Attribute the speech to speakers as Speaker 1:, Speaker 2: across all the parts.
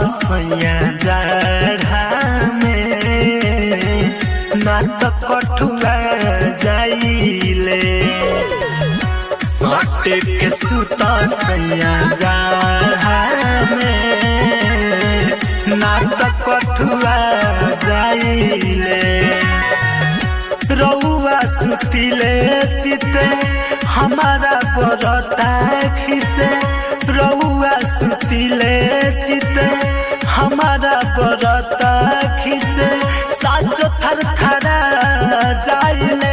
Speaker 1: सैया जाढ़ा में ना त कठुआ जाइले सटे के सुत सैया जाढ़ा में ना त कठुआ जाइले रउआ सुतिले चिते हमारा बरता खिसे रउआ सुतिले चिते हमारा बरता खिसे साजो थर थरा जाइले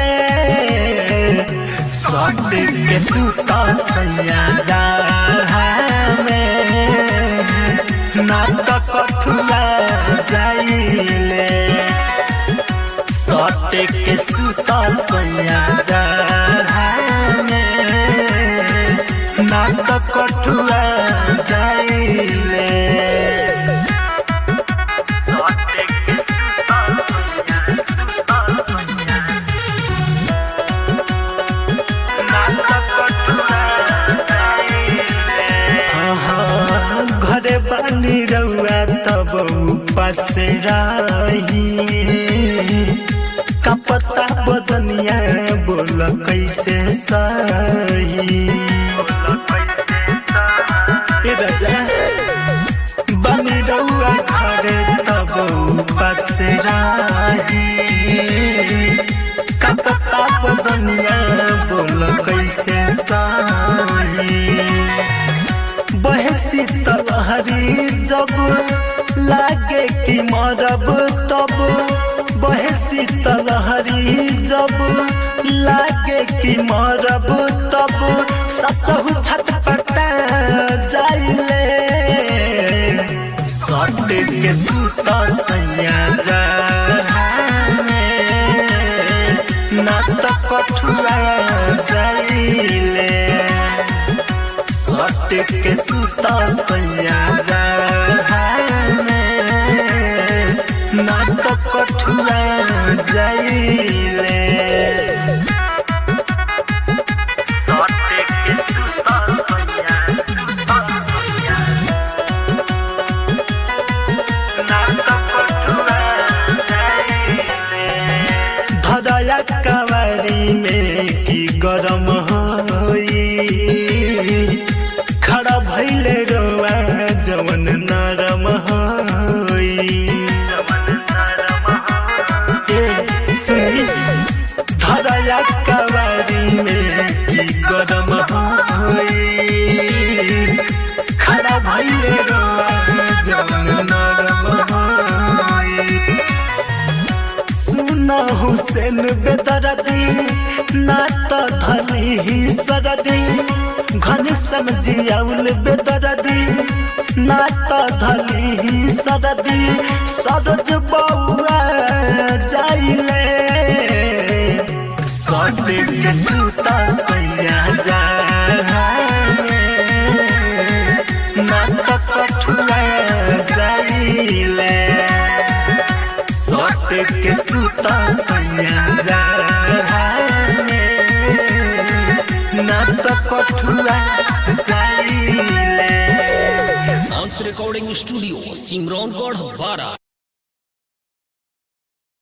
Speaker 1: सट के सुता सैया जा में ना त कठुआ जाइले सटे के सुता सैया ना त कठुआ जाइले सटे के सुता सैया सुता सैया ना त कठुआ जाइले घरे बानी रउआ तब उपास रही कपता बदनिया बोल कैसे सही ए राजा बानी रउआ घरे तब उपास रही कपता बदनिया बोल कैसे सही बहसी तलहरी जब लागे कि मरब तब बहसी तलहरी जब लागे कि मरब तब ससहु छटपटा जाइले सट के सुत सैया जा ना त कठुआ जाइले सट के सुता सैया जा ना तो कठुआ जाइले सट के सुता सैया सुता सैया ना तो कठुआ जाइले धरया कवारी में की गरम होई खड़ा भैले रोआ जवन नरम होई ए, सुनी, धरया कवारी में की गरम होई खड़ा भैले रोआ जवन नरम होई सुना हुसैन बेदरदी ना तो धली ही सरदी घन समझियाउल बेदरदी ना तो धली ही सरदी सरज बउआ जाइले सट के सुता सैया जा ना तो कठुआ जाइले सट के सुता सैया जा ना तो कठुआ जाइले
Speaker 2: Bounce Recording Studio, Simron Gord Bara.